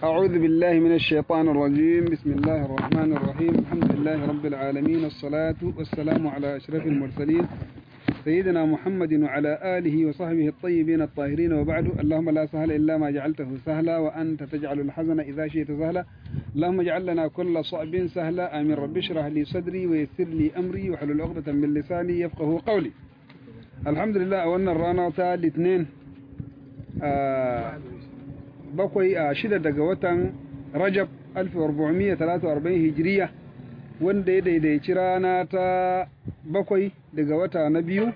أعوذ بالله من الشيطان الرجيم بسم الله الرحمن الرحيم الحمد لله رب العالمين الصلاة والسلام على أشرف المرسلين سيدنا محمد وعلى آله وصحبه الطيبين الطاهرين وبعد اللهم لا سهل إلا ما جعلته سهلا وأنت تجعل الحزن إذا شئت سهلا اللهم اجعل لنا كل صعب سهلا آمين رب اشرح لي صدري ويسر لي أمري وحلل عقدة من لساني يفقه قولي الحمد لله أولنا الرانا تا الاثنين آه bakwai a shida daga watan rajab 1443 hijiriya wanda ya daidaici rana ta bakwai daga wata na biyu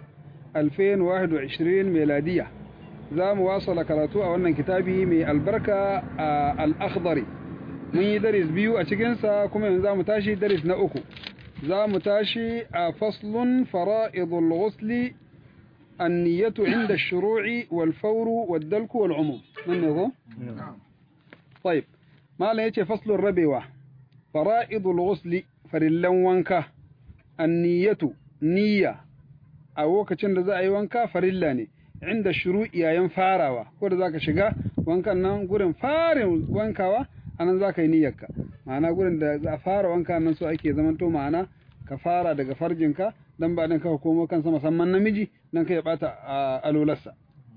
2021 meladiya za mu wasala karatu a wannan kitabi mai albarka a al'akhdari mun yi daris biyu a cikinsa kuma yanzu za mu tashi daris na uku za mu tashi a faslun fara'idul ghusli النية عند الشروع والفور والدلك والعموم من يقول؟ نعم طيب ما لا يتي فصل الربيوة فرائض الغسل فرلن وانكا النية نية أو كتن ذا أي وانكا فرلاني عند الشروع يا ينفاروا كل ذاك شجع وانكا نان قرن فار وانكا أنا ذاك نيّك معنا قرن ذا فار وانكا نسو أكيد زمان تو معنا كفارة دقا فرجنكا dan ba dan ka komo kansa musamman namiji dan ka ya bata alolarsa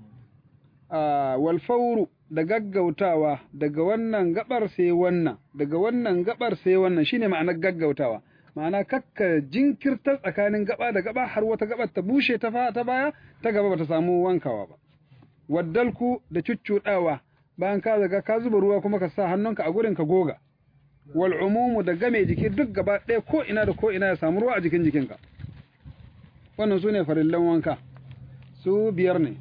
wal fawru da gaggautawa daga wannan gabar sai wannan daga wannan gabar sai wannan shine ma'anar gaggautawa ma'ana kakka jinkirta tsakanin gaba da gaba har wata gabar ta bushe ta ta baya ta gaba bata samu wankawa ba waddalku da cuccudawa bayan ka zaga ka zuba ruwa kuma ka sa hannunka a gurin ka goga wal umumu da game jiki duk gaba ɗaya ko ina da ko ina ya samu ruwa a jikin jikinka wannan su ne farillan wanka su biyar ne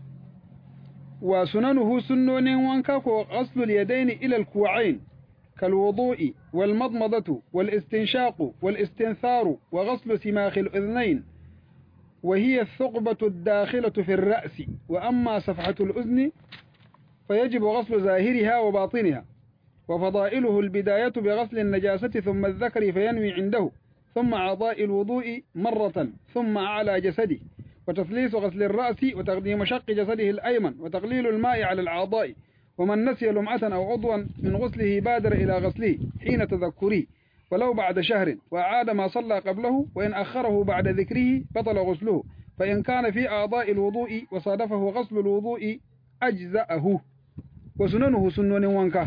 wa sunanuhu sunnonin wanka ko ghaslul yadaini ila al-ku'ain kal wudu'i wal madmadatu wal istinshaqu wal istintharu wa ghaslu simakh al-udhnayn wa hiya ath-thuqbatu ad-dakhilatu fi ar-ra's wa amma safhatu al-udhni فيجب غسل ظاهرها وباطنها وفضائله البداية بغسل النجاسة ثم الذكر فينوي عنده ثم أعضاء الوضوء مرة ثم على جسده وتثليث غسل الرأس وتقديم شق جسده الأيمن وتقليل الماء على الأعضاء ومن نسي لمعة أو عضوا من غسله بادر إلى غسله حين تذكره ولو بعد شهر وأعاد ما صلى قبله وإن أخره بعد ذكره بطل غسله فإن كان في أعضاء الوضوء وصادفه غسل الوضوء أجزأه وسننه سنن وانكه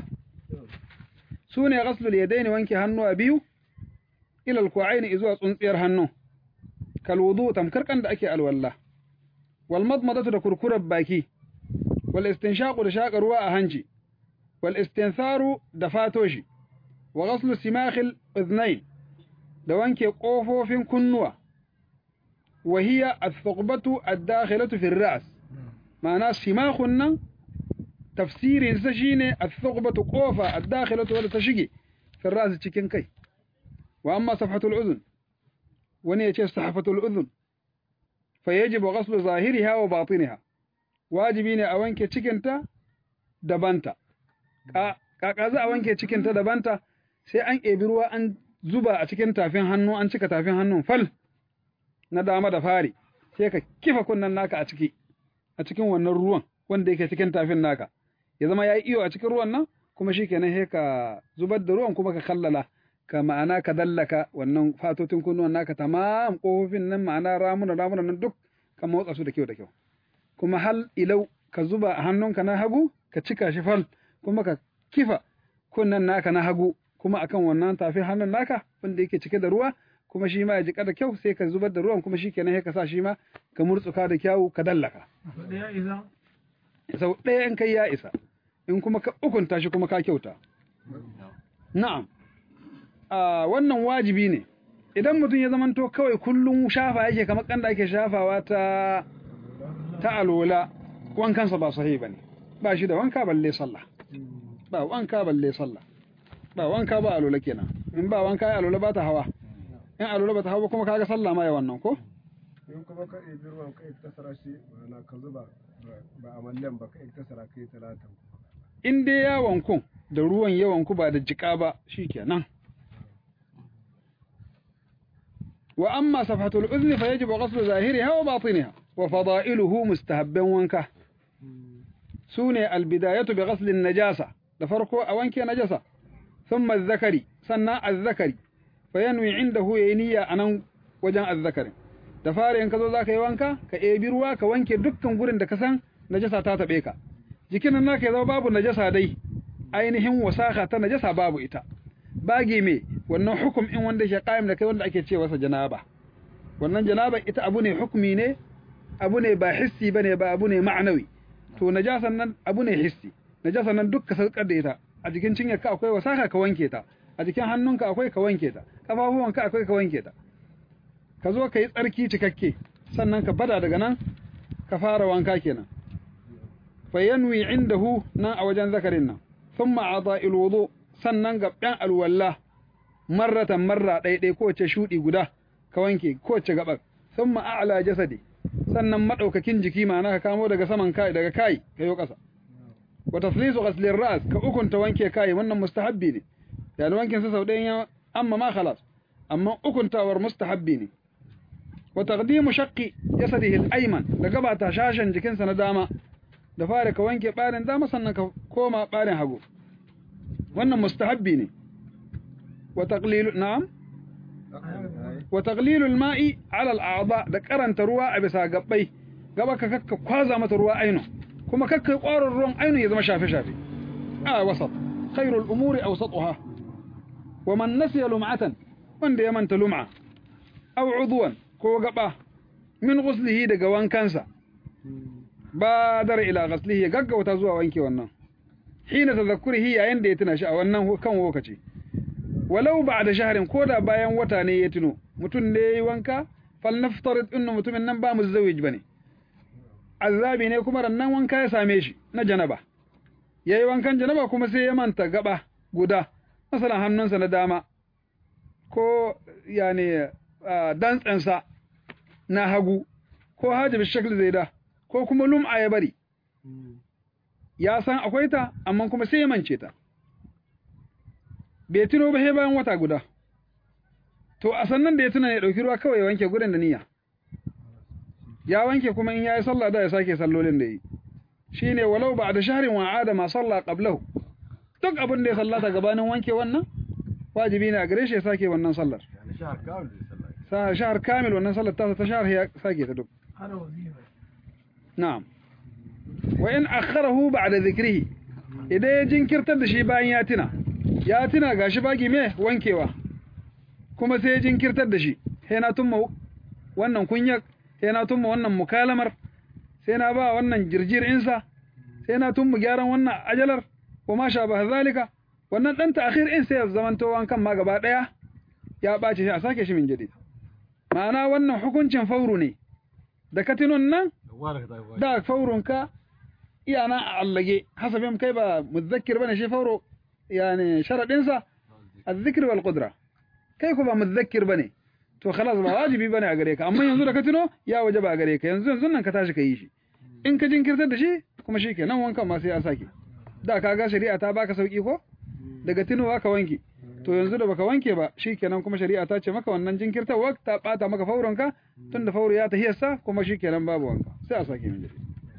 سوني غسل اليدين وانكه هنو أبيو ila alku'aini zuwa tsuntsiyar hannu kal wudu tamkar kan da ake alwalla wal madmadatu da kurkurar baki wal istinshaqu da shaka ruwa a hanci wal istintharu da fatoshi wa ghaslu simakhil udhnayn da wanke kofofin kunnuwa wa hiya ath-thuqbatu ad-dakhilatu fi ar-ra's ma'ana simakhun nan tafsirin sa shine ath-thuqbatu qofa ad-dakhilatu wadda ta shige fi ar-ra's cikin kai وأما صفحة الأذن ونية صحفة الأذن فيجب غسل ظاهرها وباطنها واجبين أوانك تشكنتا دبانتا كاكازا أوانك تشكنتا دبانتا sai an ebi ruwa an zuba a cikin tafin hannu an cika tafin hannun fal na dama da fari sai ka kifa kunnen naka a ciki a cikin wannan ruwan wanda yake cikin tafin naka ya zama ya yi iyo a cikin ruwan nan kuma shi kenan sai ka zubar da ruwan kuma ka kallala ka ma'ana ka dallaka wannan fatotin kunnuwan naka tamam kofofin nan ma'ana ramuna ramuna nan duk ka motsa su da kyau da kyau kuma hal ilau ka zuba a hannunka na hagu ka cika shi fal kuma ka kifa kunnan naka na hagu kuma akan wannan tafi hannun naka wanda yake cike da ruwa kuma shi ma ya jika da kyau sai ka zubar da ruwan kuma shi kenan sai ka sa shi ma ka murtsuka da kyau ka dallaka sau ɗaya in kai ya isa in kuma ka ukunta shi kuma ka kyauta na'am Uh, wannan wajibi ne idan mutum ya zamanto kawai kullum shafa yake kamar kanda ake shafawa ta ta alola wankansa ba sahi bane ba shi da wanka balle sallah ba wanka balle sallah ba wanka ba alola kenan in ba wanka ya alola ba ta hawa in alola ba ta hawa kuma kaga sallah ma ya wannan ko in kuma ka ɗebi ruwan ka iktasara shi ma'ana ka zuba ba a mallan ba ka iktasara kai talatan in dai ya wanku da ruwan ya wanku ba da jika ba shikenan وأما صفحة الأذن فيجب غسل ظاهرها وباطنها وفضائله مستهبا وانكه سوني البداية بغسل النجاسة da farko a wanke najasa thumma zakari sannan azzakari fa yanwi indahu yayi niyya anan wajen azzakarin da fara in ka zo zaka yi wanka ka ebi ruwa ka wanke dukkan gurin da ka san najasa ta tabe ka jikin nan naka ya zama babu najasa dai ainihin wasaka ta najasa babu ita bagi me wannan hukum in wanda ke qaim da kai wanda ake cewa sa janaba wannan janaba ita abu ne hukumi ne abu ne ba hissi bane ba abu ne ma'anawi to najasan nan abu ne hissi najasan nan duk ka sarkar da ita a jikin cinyarka akwai wasaka ka wanke ta a jikin hannunka akwai ka wanke ta kafafuwanka akwai ka wanke ta ka zo ka yi tsarki cikakke sannan ka bada daga nan ka fara wanka kenan fa yanwi indahu nan a wajen zakarin nan thumma ada'il wudu sannan gaban alwalla marratan marra ɗaiɗai kowace shuɗi guda ka wanke kowace gabar thumma a'la jasadi sannan madaukakin jiki ma'ana ka kamo daga saman kai daga kai ka yo ƙasa wa taslisu ghasli ras ka ukunta wanke kai wannan mustahabbi ne yani wankin sa sau ɗayan amma ma khalas amma ukuntawar mustahabbi ne wa taqdimu shaqqi jasadihi al-ayman da gabata shashan jikinsa na dama da fara ka wanke barin dama sannan ka koma barin hagu wannan mustahabbi ne wa taqlilu na'am wa taqlilu al-ma'i 'ala al-a'dha da karanta ruwa a bisa gabbai gaba ka kakka kwaza mata ruwa aino kuma kakka ƙwarar ruwan aino ya zama shafe shafe a wasat khairul umuri awsatuha wa man nasiya lum'atan wanda ya manta lum'a aw udwan ko gaba min ghuslihi daga wankansa badar ila ghaslihi ya gaggauta zuwa wanke wannan hina tadhakkurihi yayin da ya tuna shi a wannan kan lokaci walau ba'da shahrin koda bayan wata ne ya tuno mutun ne yayi wanka fal naftarid inna mutumin nan ba muzawij bane azabi ne kuma rannan wanka ya same shi na janaba yayi wankan janaba kuma sai ya manta gaba guda masalan hannunsa na dama ko yani dantsansa na hagu ko hajib shakl zaida ko kuma lum'a ya bari ya san akwai ta amma kuma sai ya mance ta bai tuno ba sai bayan wata guda to a sannan da ya tuna ya dauki ruwa kawai ya wanke gurin da niyya ya wanke kuma in yayi sallah da ya sake sallolin da yi shine walau ba'da shahrin wa ada ma salla qablahu duk abin da ya sallata gabanin wanke wannan wajibi ne a gare shi ya sake wannan sallar sa shahar kamil wannan sallar ta ta shahar ya sake ta duk na'am wa in akharahu ba'da dhikrihi idan ya jinkirtar da shi bayan ya tuna ya tuna gashi bagi me wankewa kuma sai ya jinkirtar da shi sai na tumma wannan kunyak sai na tumma wannan mukalamar sai na ba wannan jirjir insa sai na tumma gyaran wannan ajalar kuma sha ba zalika wannan dan ta'khir in sai ya zamanto wankan ma gaba daya ya bace shi a sake shi min jadid ma'ana wannan hukuncin fauru ne da katinun nan da faurunka iyana a allage hasabin kai ba muzakkir bane shi fauro yani sharadin sa az-zikr wal qudra kai ko ba muzakkir bane to khalas ba wajibi bane a gare ka amma yanzu da ka tuno ya wajaba a gare ka yanzu yanzu nan ka tashi ka yi shi in ka jinkirtar da shi kuma shikenan wankan ma sai ya sake da ka ga shari'a ta baka sauki ko daga tunowa ka wanke to yanzu da baka wanke ba shikenan kuma shari'a ta ce maka wannan jinkirtarwa ta bata maka fauronka tunda fauro ya tahiyarsa kuma shikenan babu wanka sai a sake min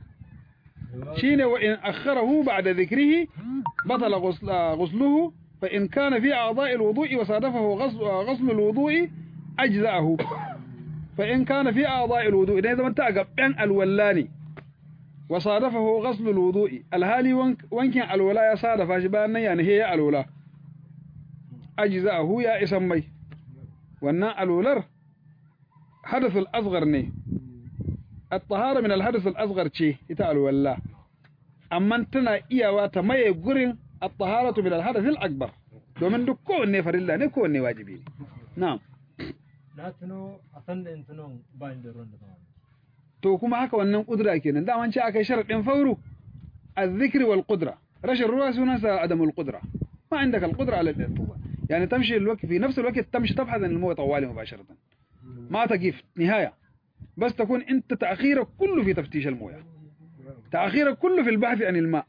shine wa in akharahu ba'da dhikrihi batala ghusluhu fa in kana fi a'dha'i alwudu'i wa sadafahu ghusl alwudu'i ajza'ahu fa in kana fi a'dha'i alwudu'i idan zaman ta gaban alwallani wa sadafahu ghusl alwudu'i alhali wankin alwala ya sadafa shi bayan nan ya nahe ya alwala ajza'ahu ya isan mai wannan alwalar hadath al-asghar ne at-tahara min al-hadath al-asghar ce ita alwalla amma tana iyawa ta maye gurin at-taharatu min al-hadath al-akbar domin duk kowanne farilla ne kowanne wajibi ne na'am na tuno a san da in tuno ba da ruwan da zama to kuma haka wannan kudura kenan daman ce akai sharadin fauru الذكر والقدرة رش الرؤى سنسى عدم القدرة ما عندك القدرة على الارتباط يعني تمشي الوقت في نفس الوقت تمشي تبحث عن الموت طوالي مباشرة ما تقف نهاية بس تكون انت تأخيرك كله في تفتيش المويه تأخيرك كله في البحث عن الماء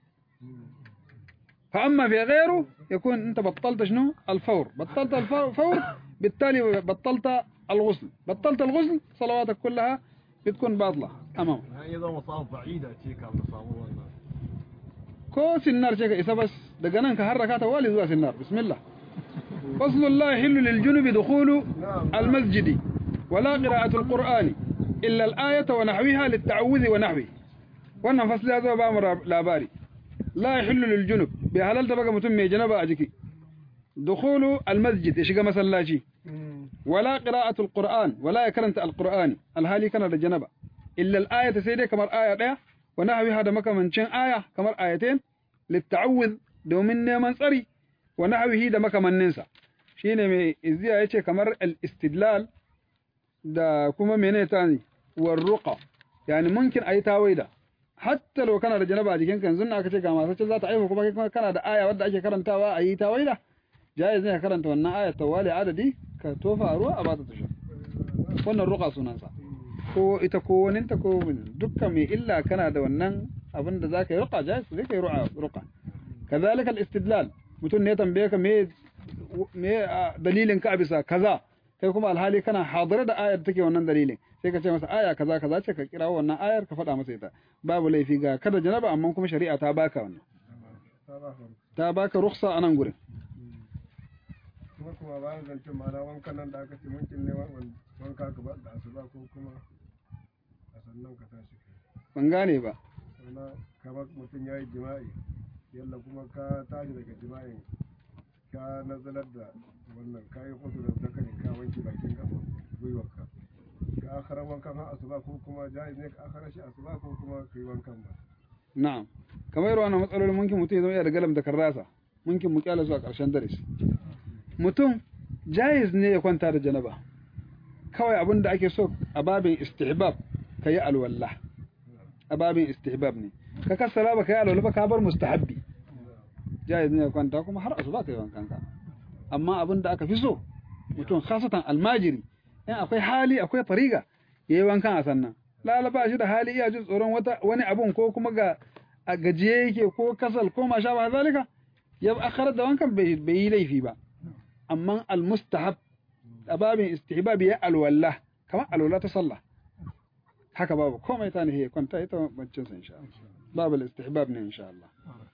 فأما في غيره يكون انت بطلت شنو الفور بطلت الفور بالتالي بطلت الغسل بطلت الغسل صلواتك كلها بتكون باطلة أمام يعني إذا مصاب بعيدة تيك على مصابه ko sinnar ce ka isa bas daga nan ka harraka ta wali zuwa sinnar bismillah faslun la yahillu lil junubi dukhulu al masjidi wala qira'atu al qur'ani illa al ayata wa nahwiha lit ta'awudh wa nahwi wannan fasli ya zo ba mu labari la yahillu lil junub bi halalta baka mutum mai janaba a jiki dukhulu al masjid ya shiga masallaci wala qira'atu al qur'an wala ya karanta al qur'ani alhali kana da janaba illa al ayata sai dai kamar aya daya wa nahwiha da makamancin aya kamar ayatain litta'awudh domin neman tsari wa nahwihi da makamanninsa shine mai izziya yace kamar al-istidlal da kuma menene tani war ruqa yani mumkin ayi tawaida hatta lo kana da janaba a jikinka yanzu aka ce ga masu za ta aihu kuma kai kana da aya wadda ake karantawa ayi tawaida jaiz ne ka karanta wannan aya tawali adadi ka tofa a ruwa a bata ta sha wannan ruqa sunansa ko ita ko waninta ko dukkan mai illa kana da wannan abin da zaka yi ruqa jaiz zai kai ruqa kazalika al-istidlal mutum ne tambaye ka me me dalilin ka bisa kaza kai kuma alhali kana hadira da ayar take wannan dalilin sai ka ce masa aya kaza kaza ce ka kira wannan ayar ka faɗa masa ita babu laifi ga kada janaba amma kuma shari'a ta baka wannan ta baka rukhsa a nan gurin kuma kuma bayan zancen ma'ana wankan nan da aka ce munkin ne wanka ka ba da asuba ko kuma a sannan ka tashi ban gane ba sana kamar mutum ya yi jima'i yalla kuma ka tashi daga jima'in ka nazalar da wannan ka yi hudu da zakari ka wanke bakin gaban gwiwarka ka akara wankan har asuba ko kuma jaiz ne ka akara shi asuba ko kuma ka yi wankan ba na'am kamar irin wannan matsalolin munkin mutum ya zama da galam da karrasa munkin mu kyala zuwa ƙarshen darasi mutum jaiz ne ya kwanta da janaba kawai abin da ake so a babin istihbab ka yi alwallah a babin istihbab ne ka kassara ba ka yi alwallah ba ka bar mustahabbi jaiz ne ya kwanta kuma har asuba ka yi wankan ka amma abin da aka fi so mutum khasatan almajiri in akwai hali akwai fariga yayi wankan a sannan lalaba shi da hali iya jin tsoron wata wani abun ko kuma ga a gajiye yake ko kasal ko ma sha ba zalika ya akhara da wankan bai yi laifi ba amma almustahab ababin istihbab ya alwala kamar alwala ta sallah haka babu komai ta ne kwanta ita bancin sa insha Allah babu istihbab ne insha Allah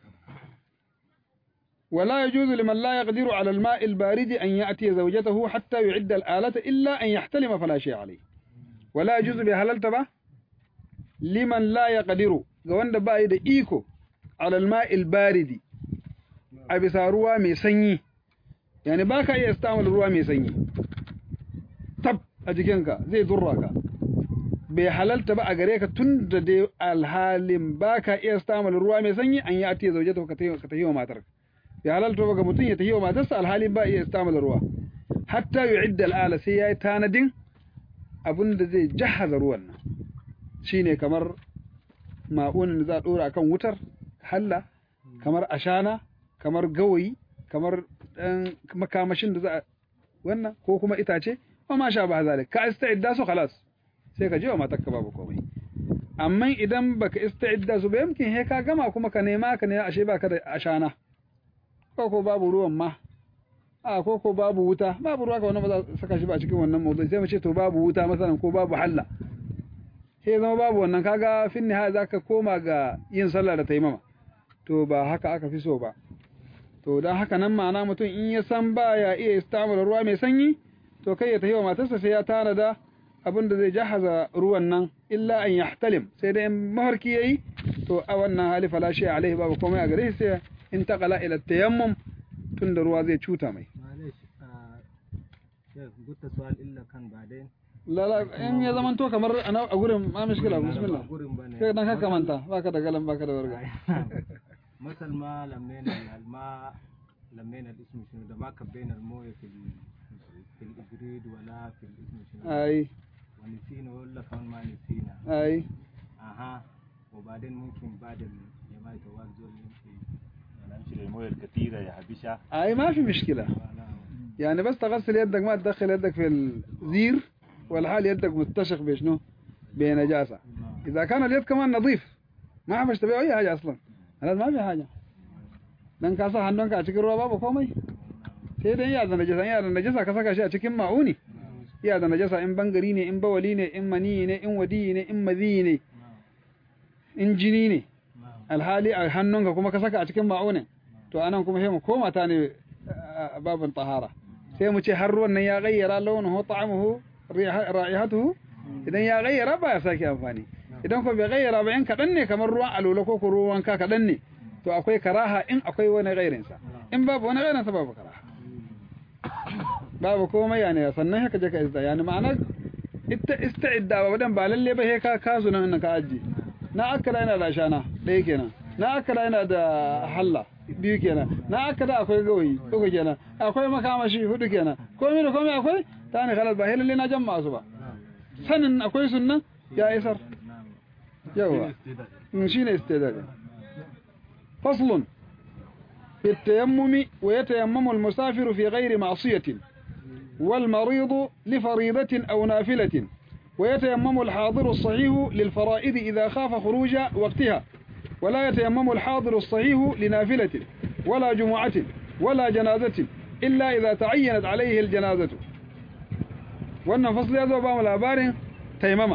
ولا يجوز لمن لا يقدر على الماء البارد أن يأتي زوجته حتى يعد الآلة إلا أن يحتلم فلا شيء عليه ولا يجوز بهلال تبا لمن لا يقدر قوان بايد إيكو على الماء البارد أبسا روا ميسني يعني باكا يستعمل روا ميسني تب أجيكنك زي ذراك bai halalta ba a gare ka tun da dai alhalin ba ka iya samun ruwa mai sanyi an yi atiya zauje ka ta yi wa matarka ya halalta ba ga mutum ya tafi wa matarsa alhali ba iya istamala ruwa hatta yu'idda al'ala sai yayi tanadin abin da zai jahaza ruwan nan shine kamar ma'unin da za a dora akan wutar halla kamar ashana kamar gawayi kamar dan makamashin da za a wannan ko kuma itace wa ma sha ba zalik ka ista'idda su khalas sai ka je wa matarka babu komai amma idan baka ista'idda su ba yamkin he ka gama kuma ka nema ka ne ashe baka da ashana ko ko babu ruwan ma a ko ko babu wuta babu ruwa ka wannan ba za saka shi ba cikin wannan mawdu'i sai mu ce to babu wuta masalan ko babu halla sai zama babu wannan kaga fin nihaya zaka koma ga yin sallah da taimama to ba haka aka fi so ba to dan haka nan ma'ana mutum in ya san baya iya istamala ruwa mai sanyi to kai ya tafi wa matarsa sai ya tanada abin da zai jahaza ruwan nan illa an yahtalim sai dai in mafarki yayi to a wannan hali fala shi alaihi babu komai a gare shi sai انتقل إلى التيمم تندر زي تشوتا مي معلش آه قلت سؤال إلا كان بعدين لا لا إن يا زمان تو كمر أنا أقول ما مشكلة بسم الله قرن بني كده نكا كمان تا باكا دا قلم باكا دا ورقة مثل ما لمينا الماء لمينا الاسم شنو ده ما كبينا المويه في ال- في الإبريد ولا في الاسم شنو أي ونسينا ولا كمان ما نسينا أي أها وبعدين ممكن بعد الجماعة توازن يمكن نمشي للمويه الكثيره يا حبيشه أي ما في مشكلة يعني بس تغسل يدك ما تدخل يدك في الزير والحال يدك متشق بشنو بنجاسة إذا كان اليد كمان نظيف ما حبش تبيع أي حاجة أصلا هذا ما في حاجة dan ka sa hannunka a cikin ruwa babu komai sai dai iya da najasa iya da najasa ka saka shi a cikin ma'uni iya da najasa in bangari ne in bawali ne in mani ne in wadi ne in mazi ne in jini ne alhali a hannunka kuma ka saka a cikin ma'aunin to anan kuma sai mu koma ta ne a babin tahara sai mu ce har ruwan nan ya gayyara launuhu ta'amuhu ra'ihatuhu idan ya gayyara ba ya sake amfani idan ko bai gayyara ba in kaɗan ne kamar ruwan alola ko ko ruwan ka kaɗan ne to akwai karaha in akwai wani gairinsa in babu wani gairinsa babu karaha babu komai ya ne sannan haka je ka izda yani ma'ana ita ista'idda ba wadan ba lalle ba sai ka kazu nan ka aji na akala yana da shana ɗaya kenan na akala yana da halla biyu kenan na akala akwai gawayi uku kenan akwai makamashi hudu kenan komai da komai akwai ta ne khalas ba sai lalle na jamma su ba sanin akwai sunnan ya isar yawa shine istidad فصل في التيمم ويتيمم المسافر في غير معصية والمريض لفريضة أو نافلة ويتيمم الحاضر الصحيح للفرائض إذا خاف خروج وقتها ولا يتيمم الحاضر الصحيح لنافلة ولا جمعة ولا جنازة إلا إذا تعينت عليه الجنازة وأن فصل هذا بام الأبار تيمم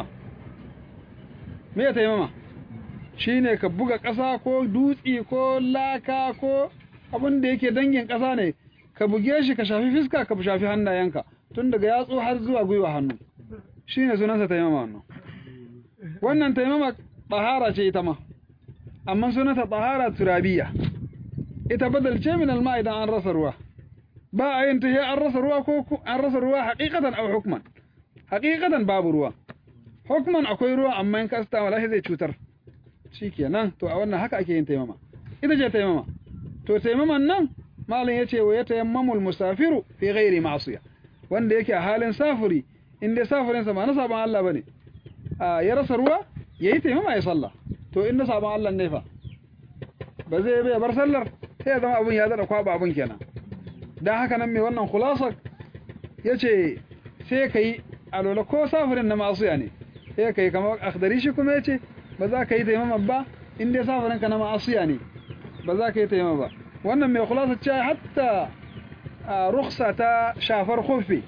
ما تيمم shine ka buga ƙasa ko dutse ko laka ko abin da yake dangin ƙasa ne ka buge shi ka shafi fiska ka shafi hannayenka tun daga yatsu har zuwa gwiwa hannu shine sunansa taimama wannan wannan taimama tahara ce ita ma amma sunanta tahara turabiya ita badal ce min alma idan an rasa ruwa ba a yin ta an rasa ruwa ko an rasa ruwa haqiqatan aw hukman haqiqatan babu ruwa hukman akwai ruwa amma in ka sta wallahi zai cutar shikenan to a wannan haka ake yin taimama ita ce taimama to taimaman nan malam yace wa yatayammamul musafiru fi ghairi ma'siya wanda yake a halin safiri inda safirin sa ba na saban Allah bane a ya rasa ruwa yayi taimama ya sallah to inda saban Allah ne fa ba zai bai bar sallar sai ya zama abun ya zada kwaba abun kenan dan haka nan mai wannan khulasar yace sai kai alola ko safirin na ma'siya ne sai kai kamar akhdari shi kuma yace ba za ka yi taimama ba in dai safarinka na ma'asiya ne ba za ka yi taimama ba wannan mai kulasa ce hatta ruksa ta shafar kofi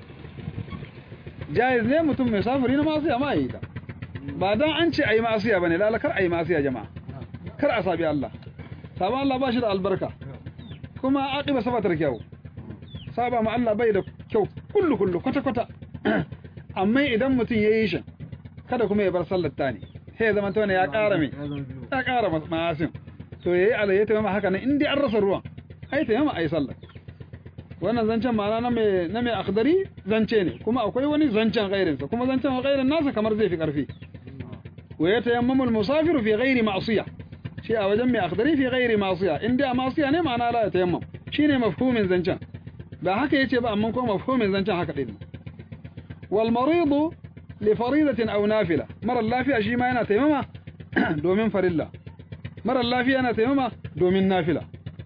jayiz ne mutum mai safari na ma'asiya ma yi ta ba don an ce a yi ma'asiya ba ne lalakar a yi ma'asiya jama'a kar a sabi Allah sabon Allah ba shi da albarka kuma aƙiba sabatar kyau saba ma Allah bai da kyau kullu kullu kwata-kwata amma idan mutum ya yi shi kada kuma ya bar sallar ta ne sai ya zama tone ya ƙara mai ya ƙara ma'asin to yayi alayya ta mama haka nan in dai an rasa ruwan ai ta yamma ai sallah wannan zancen ma'ana na mai na mai akhdari zance ne kuma akwai wani zancen gairin sa kuma zancen gairin nasa kamar zai fi karfi wa yatayammamu al-musafir fi ghairi ma'siyah shi a wajen mai akhdari fi ghairi ma'siyah in dai a ma'siya ne ma'ana la yatayammam shine mafhumin zancen ba haka yace ba amma kuma mafhumin zancen haka din wal maridu لفريضة أو نافلة مرة اللافية شي ما أنا تيمما دومين فريلا مرة اللافية أنا تيمما دومين نافلة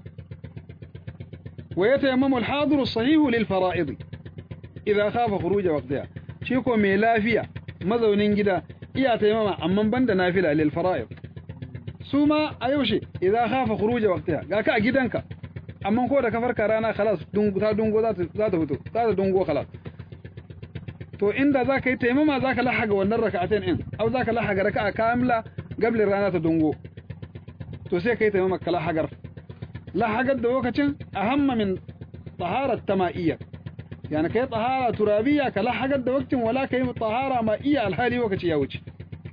ويتيمم الحاضر الصحيح للفرائض إذا خاف خروج وقتها شيكو مي لافية مزونين جدا إيا تيمما أما بند نافلة للفرائض سوما أيوشي إذا خاف خروج وقتها قاكا جدنك أما كودا كفر كرانا خلاص دونغو تا دونغو ذات ذات فتو ذات دونغو خلاص to inda za ka yi taimama za ka lahaga wannan raka'atain in au za ka lahaga raka'a kamila gablin rana ta dungo to sai ka yi taimama ka lahagar lahagar da lokacin a hamma min taharar tama'iyya yani ka yi tahara turabiyya ka lahagar da waktin wala ka yi tahara ma'iyya alhali lokaci ya wuce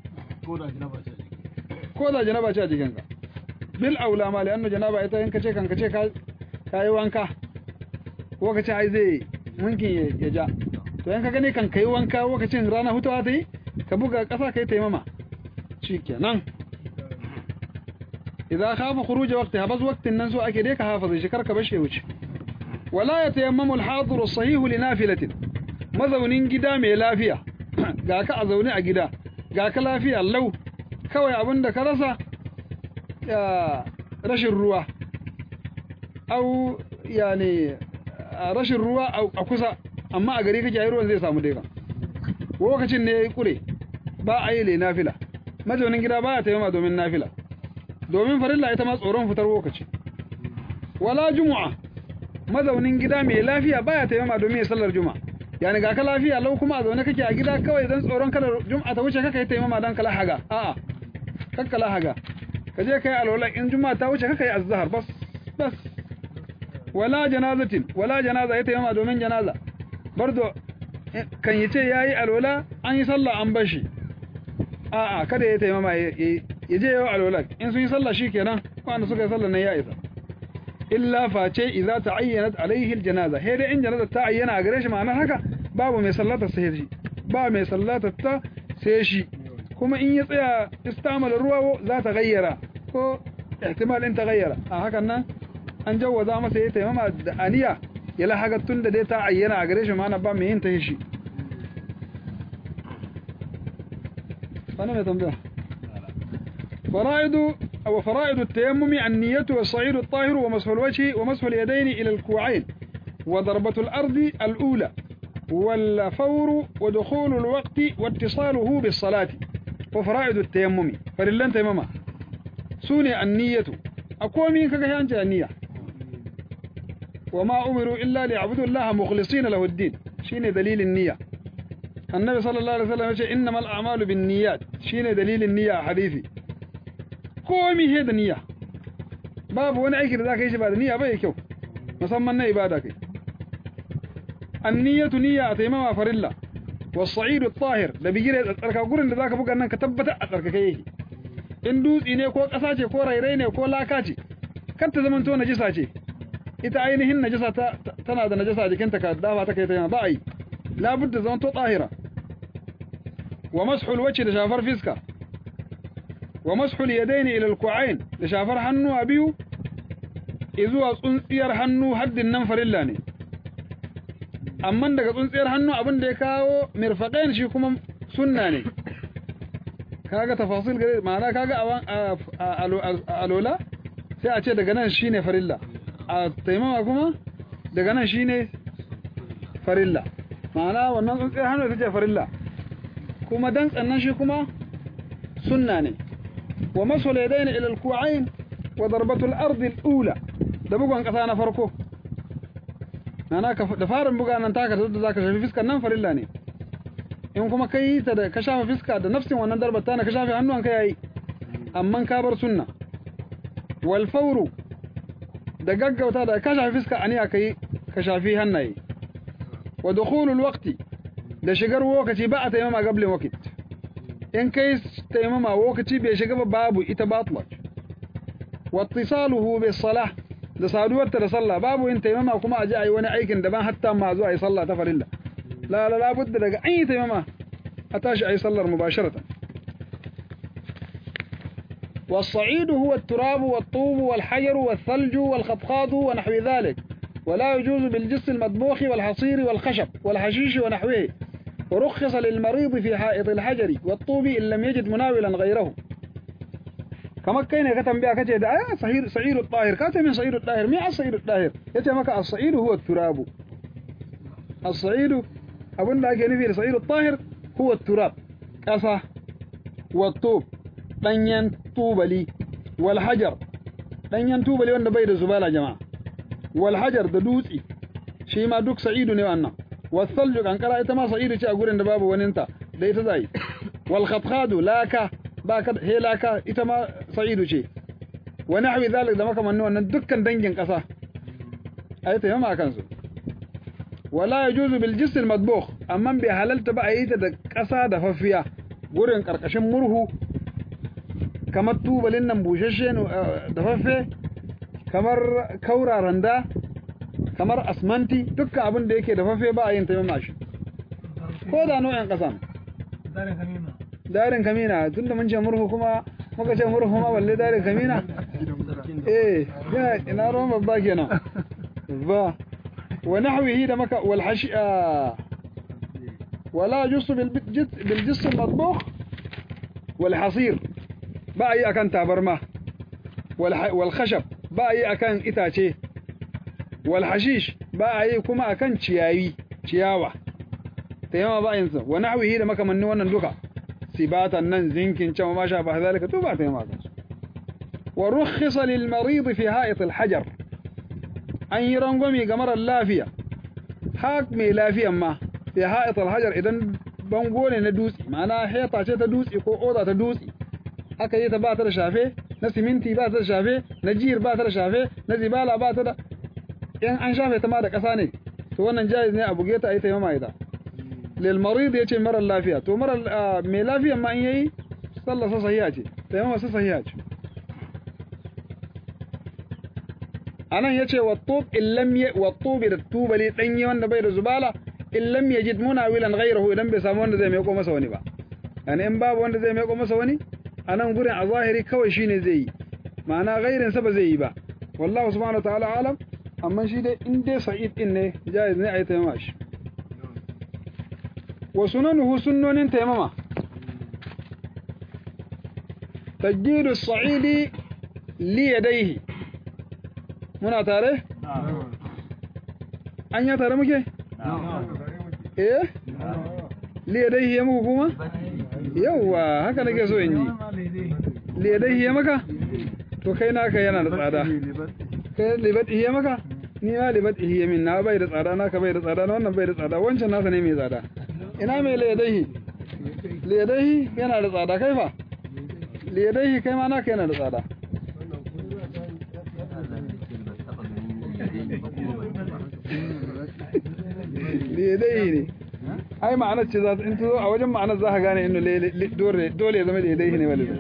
ko da janaba ce a jikinka bil aula ma li'annu janaba ita in ka ce kan ka ce ka yi wanka lokacin ai zai munkin ya ja to yan ka gani kan kai wanka lokacin rana hutawa ta yi ka buga ƙasa kai taimama shikenan idza khafa khuruj waqtiha bas waqtin nan so ake dai ka hafaza shi karka bashe wuce wala yatayammamu al-hadir as-sahih li nafilatin mazaunin gida mai lafiya ga ka a zaune a gida ga ka lafiya lau kawai abinda ka rasa ya rashin ruwa au yani rashin ruwa a kusa amma a gari kake yi ruwan zai samu dai kan lokacin ne ya yi kure ba a yi le nafila mazaunin gida ba ya taimama domin nafila domin farilla ita ma tsoron fitar lokaci wala jumu'a mazaunin gida mai lafiya ba ya taimama domin ya sallar juma'a yani ga ka lafiya lau kuma a zaune kake a gida kawai dan tsoron kada juma'a ta wuce kaka yi taimama dan kala haga a'a kakka haga ka je kai alwala in juma'a ta wuce kaka yi azhar bas bas wala janazatin wala janaza ya taimama domin janaza bardo kan yi ce yayi alwala an yi sallah an bashi a'a kada ya taimama ya je yau alwala in sun yi sallah shikenan wanda suka yi sallah nan ya isa illa face idza ta'ayyanat alaihi aljanaza he dai in janaza ta ayyana a gare shi ma'anar haka babu mai sallata sai shi ba mai sallata ta sai shi kuma in ya tsaya istamala ruwa za ta gayyara ko ihtimal in ta gayyara a hakan nan an jawwaza masa ya taimama da aniya ya lahaga tun da dai ta ayyana a gare shi ma'ana ba mai yin ta shi أنا تنبيه فرائد أو فرائد التيمم النية والصعيد الطاهر ومسح الوجه ومسح اليدين إلى الكوعين وضربة الأرض الأولى والفور ودخول الوقت واتصاله بالصلاة وفرائد التيمم فللن تيمم سوني النية أقوى من كهيانت النية وما أمروا إلا ليعبدوا الله مخلصين له الدين شين دليل النية النبي صلى الله عليه وسلم يقول إنما الأعمال بالنيات شين دليل النية حديثي komi he da niyya babu wani aiki da zaka yi shi ba da niyya ba ya kyau musamman na ibada kai anniyatu niyya a taimama farilla was-sa'idu at-tahir da bigire da tsarka gurin da zaka buga nan ka tabbata a tsarkake yake in dutsi ne ko ƙasa ce ko rairai ne ko laka ce kar ta zamanto najisa ce ita ainihin najisa ta tana da najisa jikinta ka dafa ta kai ta yana ba a yi labudda zamanto tahira wa mashul wajhi da shafar fiska wa mashul yadaini ila alku'ain da shafar hannu a biyu izuwa tsuntsiyar hannu haddin nan farilla ne amma daga tsuntsiyar hannu abin da ya kawo mirfaqain shi kuma sunna ne kaga tafasil gare ma'ana kaga a alola sai a ce daga nan shine farilla a taimama kuma daga nan shine farilla ma'ana wannan tsuntsiyar hannu ita ce farilla kuma dan tsannan shi kuma sunna ne wa masul yadayn ila al-ku'ayn wa darbatu al-ard al-ula da bugun kasa na farko nana ka da farin buga nan taka da zaka shafi fiskar nan farilla ne in kuma kai ta da ka shafa fiska da nafsin wannan darbar ta na ka shafi hannuwan ka yayi amma ka bar sunna wal fawru da gaggauta da ka shafi fiska aniya kai ka shafi hannaye wa dukhulul waqti da shigar lokaci ba a taimama gablin wakit in kai taimama lokaci bai shiga ba babu ita batlat wa ittisaluhu bis salah da saduwarta da sallah babu yin taimama kuma a ji a yi wani aikin daban hatta ma zuwa yi sallah ta farilla la la la budda daga an yi taimama a tashi a yi sallar mubasharatan والصعيد هو التراب والطوب والحجر والثلج والخطخاض ونحو ذلك ولا يجوز بالجس المطبوخ والحصير والخشب والحشيش ونحوه ورخص للمريض في حائط الحجر والطوب إن لم يجد مناولا غيره كما كان كتم بها كتب آه صعير صعير الطاهر كاتب من صعير الطاهر مين الصعير الطاهر يتمك الصعيد هو التراب الصعيد أبن لا كان فيه صعير الطاهر هو التراب أصح والطوب ɗanyen tubali wal hajar ɗanyen tubali wanda bai da zubala jama'a wal hajar da dutsi shi ma duk sa'idu ne wannan wasalju kankara ita ma sa'idu ce a gurin da babu waninta da ita zai wal khatkhadu laka ba ka he laka ita ma sa'idu ce wa nahwi zalik da makamanni wannan dukkan dangin kasa ayi ta yamma kansu wala yajuzu bil jism al madbukh amma bi halalta ba ayi ta da kasa da fafiya gurin karkashin murhu kamar tubalin nan bushashe da faffe kamar kaura randa kamar asmanti dukkan abin da yake da faffe ba a yin taimama shi ko da nau'in ƙasa darin kamina tun da mun ce murhu kuma muka ce murhu ma balle darin kamina eh yana ina ruwan babba kenan ba wa nahwihi da maka wal hashi'a wala jusu bil jism al-matbukh wal hasir ba a yi akan tabarma wal khashab ba a yi akan itace wal hashish ba a yi kuma akan ciyayi ciyawa tayyama ba yin sa wa nahwihi da makamannin wannan duka sibatan nan zinkin can ma sha ba zalika to ba tayyama kan wa rukhisa lil marid fi ha'it al hajar an yi rangwami ga marar lafiya hak mai lafiyan ma fi ha'it al hajar idan bango ne na dutse ma'ana heta ce ta dutse ko oda ta dutse aka yi ta ba ta da shafe na siminti ba ta da shafe na jiyar ba ta da shafe na zibala ba ta da in an shafe ta ma da ƙasa ne to wannan jaiz ne a buge ta a yi taimama ita lil marid yace mara lafiya to mara mai lafiyan ma in yayi sallar sa sahiha ce taimama sa sahiha ce anan yace wa tub illam ya wa tubi da tubali danyi wanda bai da zubala illam yajid munawilan ghayrahu idan bai samu wanda zai mai ko masa wani ba yani in babu wanda zai mai ko masa wani anan gurin a zahiri kawai shine zai yi ma'ana ghairin sa ba zai yi ba wallahu subhanahu wa ta'ala alam amma shi dai in dai sa'id din ne jaiz ne ayi taimama shi wa sunanuhu sunnonin taimama tajjidu sa'idi li yadayhi muna tare an ya tare muke eh li yadayhi ya muku kuma yawa haka nake so in yi li yadayhi ya maka to kai naka yana da tsada kai libat iya maka ni ma libat iya min na bai da tsada naka bai da tsada na wannan bai da tsada wancan nasa ne mai tsada ina mai ledaihi ledaihi yana da tsada kai fa ledaihi kai ma naka yana da tsada ledaihi ne ai ma'anar ce za ta in zo a wajen ma'anar za ka gane inda dole ya zama ledaihi ne wale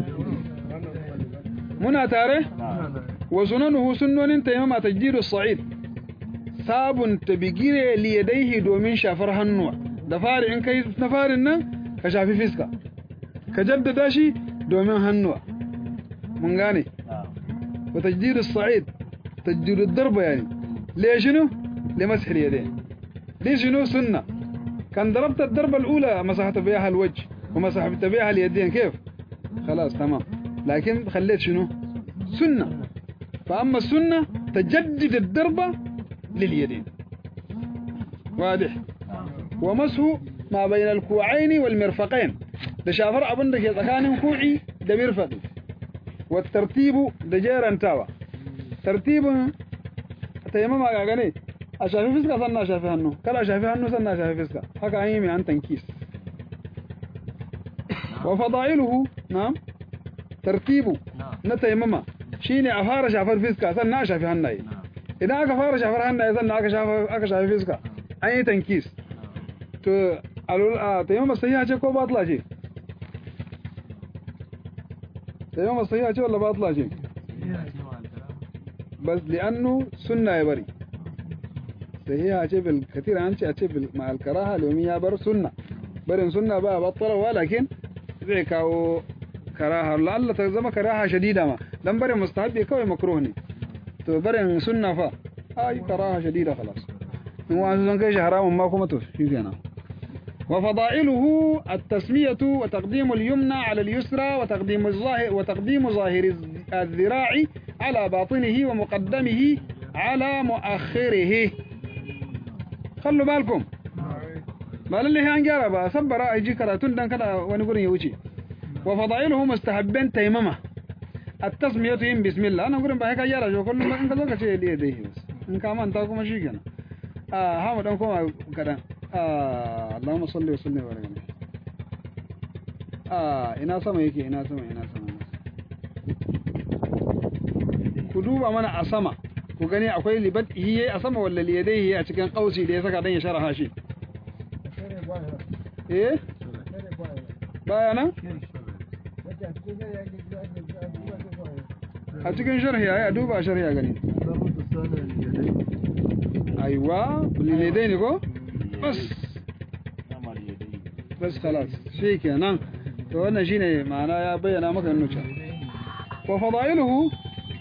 muna tare wa sunanuhu sunnonin taimama tajdidu sa'id sabunta bigire liyadaihi domin shafar hannuwa da fari in kai na farin nan ka shafi fiska ka jaddada shi domin hannuwa mun gane wa tajdidu sa'id tajdidu darba yani le shinu le masih yadayn li shinu sunna kan darabta الضربة الأولى مسحت بها الوجه ومسحت بها اليدين كيف خلاص تمام لكن خليت شنو سنة فأما السنة تجدد الضربة لليدين واضح ومسه ما بين الكوعين والمرفقين ده شافر أبن ده يتكان كوعي ده مرفقي والترتيب ده جيران تاوى ترتيب تيمم أغاني أشافي فسكا سنة أشافي هنو كلا أشافي هنو سنة أشافي فسكا هكا أيمي عن تنكيس وفضائله نعم ترتيبه نتيمم shine a fara shafar fiska sannan a shafi hannaye idan aka fara shafar hannaye sannan aka shafa aka shafi fiska an yi tankis to a taimama sahiha ce ko batla ce taimama sahiha ce wala batla ce bas li'annu sunna ya bari sahiha ce bil katira an ce a ce bil ma'al karaha domin ya bar sunna barin sunna ba battalawa lakin zai kawo karaha la'alla ta zama karaha shadida ma dan barin mustahabi kawai makruh ne to barin sunna fa ai karaha shadida khalas in wa zan kai shi haramun ma kuma to shikenan wa fada'iluhu at-tasmiyatu wa taqdim al-yumna 'ala al-yusra wa taqdim az-zahir wa taqdim zahir az-zira'i 'ala batinihi wa muqaddamihi 'ala mu'akhkhirihi khallu balkum ba lalle an gyara ba sabbara ai ji karatun dan kada wani gurin ya wuce wa fada'iluhu mustahabban taymama at-tasmiyatu yin bismillah ana gurin ba sai ka gyara shi kullum in ka zo ka ce dai dai in ka manta kuma shikenan ah ha mu dan koma kadan ah Allahumma salli wa sallim wa barik ah ina sama yake ina sama ina sama ku duba mana a sama ku gani akwai libat hiye a sama walla liyadaihi a cikin kausi da ya saka dan ya sharaha shi eh baya nan a cikin sharhi ya duba sharhi ya gani aiwa lilidai ne ko bas bas khalas shi kenan to wannan shine ma'ana ya bayyana maka nuca wa fadailuhu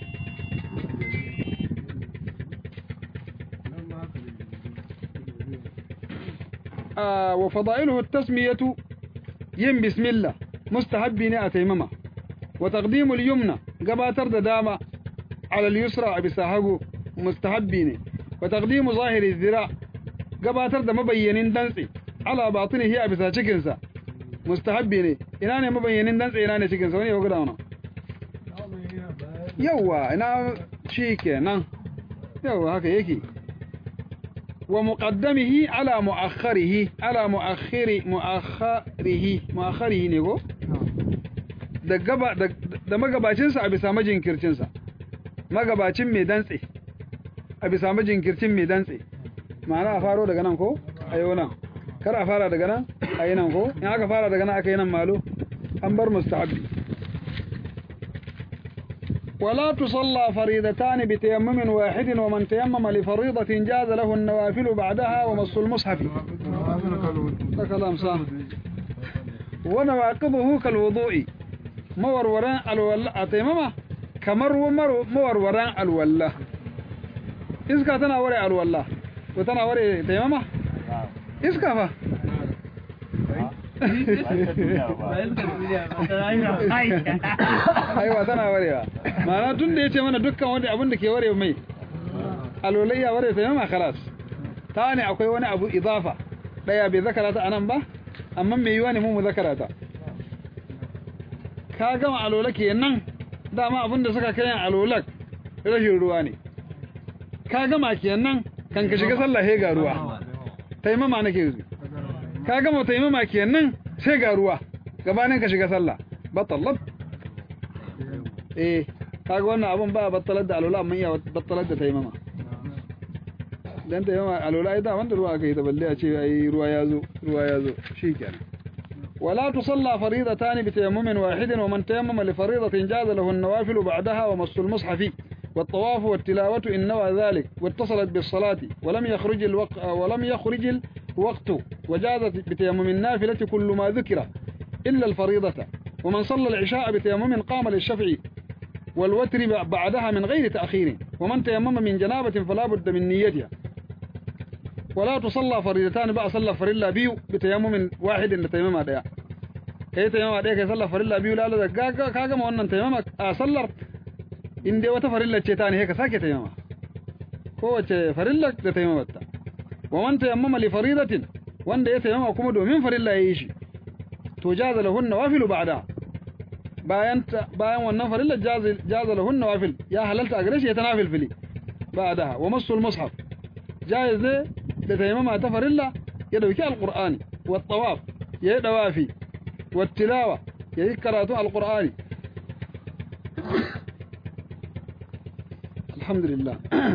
wa fadailuhu at-tasmiyatu yin bismillah mustahabbi ne a taimama wa taqdimul yumna gabatar da dama ala al-yusra a bisa hagu mustahabbi ne wa taqdimu zahiri zira gabatar da mabayyanin dantse ala batinihi a bisa cikin sa mustahabbi ne ina ne mabayyanin dantse ina ne cikin sa wani ya guda wannan yawa ina shikenan yawa haka yake wa muqaddamihi ala muakhkharihi ala muakhiri muakhkharihi muakhkharihi ne go da gaba da, da magabacinsa a bisa majinkircinsa magabacin mai dantse a bisa majinkircin mai dantse ma'ana a faro daga nan ko a yi nan kar a fara daga nan a yi nan ko in aka fara daga nan aka yi nan malo an bar mustahabbi ولا تصلى فريضتان بتيمم واحد ومن تيمم لفريضة جاز له النوافل بعدها ومص المصحف ده كلام صح ونواقضه كالوضوء موروران الولاء تيمما كمر ومر موروران الولاء iska tana ware alwala ko tana ware taimama iska fa aiwa tana warewa ma'ana tun da ya ce mana dukkan wanda abin da ke ware mai alwalayya ware taimama khalas ta ne akwai wani abu idafa daya bai zakara ta anan ba amma mai yiwa ne mu mu zakara ta ka gama alola kenan dama abin da suka kayan alolak rashin ruwa ne ka gama kenan kan ka shiga sallah sai ga ruwa taimama nake yanzu ka gama taimama kenan sai ga ruwa gabanin ka shiga sallah batallat eh kaga wannan abun ba battalar da alola amma iya battalar da taimama dan taimama alola ai da wanda ruwa aka yi ta balle a ce ai ruwa ya zo ruwa ya zo shikenan ولا تصلى فريضتان بتيمم واحد ومن تيمم لفريضة جاز له النوافل بعدها ومس المصحف والطواف والتلاوة إن نوى ذلك واتصلت بالصلاة ولم يخرج الوقت ولم يخرج الوقت وجازت بتيمم النافلة كل ما ذكر إلا الفريضة ومن صلى العشاء بتيمم قام للشفع والوتر بعدها من غير تأخير ومن تيمم من جنابة فلا بد من نيتها ولا تصلى فريضتان بقى صلى فريلا بيو بتيمم واحد ان تيمم ديا kai taimama ɗaya kai sallar farilla biyu lalo da ka gama wannan taimama a sallar in dai wata farilla ce ta ne ka sake taimama kowace farilla da taimamarta wa man tayammama li faridatin wanda ya taimama kuma domin farilla yayi shi to jaza lahun nawafilu ba'da bayan bayan wannan farilla jaza lahun nawafil ya halalta a gare shi ya tanafil fili ba'da wa masul mushaf jaiz ne da taimama ta farilla ya dauki alqur'ani wa tawaf yayi dawafi wa tilawa yayi karatu alqur'ani alhamdulillah